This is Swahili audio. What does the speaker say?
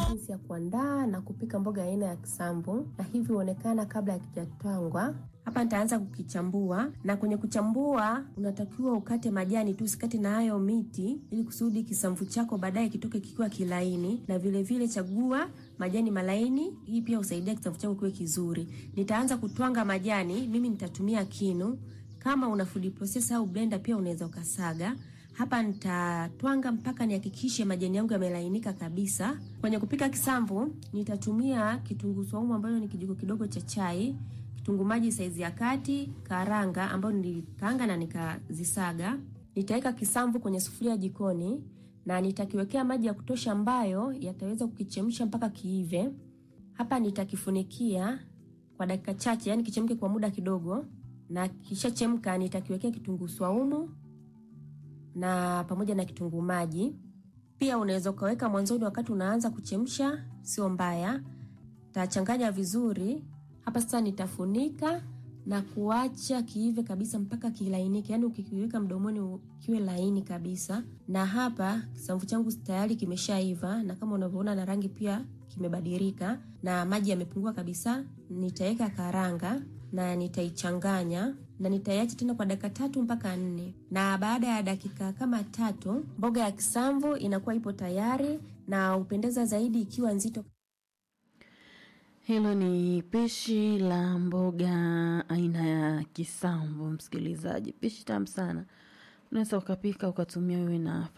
jinsi ya kuandaa na kupika mboga aina ya kisamvu, na hivi huonekana kabla ya kijatwangwa. Hapa nitaanza kukichambua, na kwenye kuchambua unatakiwa ukate majani tu, usikate na hayo miti, ili kusudi kisamvu chako baadaye kitoke kikiwa kilaini, na vile vile chagua majani malaini. Hii pia husaidia kisamvu chako kiwe kizuri. Nitaanza kutwanga majani, mimi nitatumia kinu. Kama una food processor au blender pia unaweza ukasaga. Hapa nitatwanga mpaka nihakikishe majani yangu yamelainika kabisa. Kwenye kupika kisamvu nitatumia kitunguu saumu ambayo ni kijiko kidogo cha chai, kitunguu maji saizi ya kati, karanga ambayo nilikaanga na nikazisaga. Nitaweka kisamvu kwenye sufuria jikoni na nitakiwekea maji ya kutosha ambayo yataweza kukichemsha mpaka kiive. Hapa nitakifunikia kwa dakika chache, yani kichemke kwa muda kidogo, na kishachemka nitakiwekea kitunguu saumu na pamoja na kitunguu maji. Pia unaweza ukaweka mwanzoni wakati unaanza kuchemsha, sio mbaya. Tachanganya vizuri. Hapa sasa nitafunika na kuacha kiive kabisa mpaka kilainike, yaani ukikiweka mdomoni kiwe laini kabisa. Na hapa kisamvu changu tayari kimeshaiva, na kama unavyoona na rangi pia kimebadilika na maji yamepungua kabisa. Nitaweka karanga na nitaichanganya na nitaiacha tena kwa dakika tatu mpaka nne, na baada ya dakika kama tatu mboga ya kisamvu inakuwa ipo tayari na hupendeza zaidi ikiwa nzito. Hilo ni pishi la mboga aina ya kisamvu, msikilizaji. Pishi tamu sana, unaweza ukapika ukatumia wewe na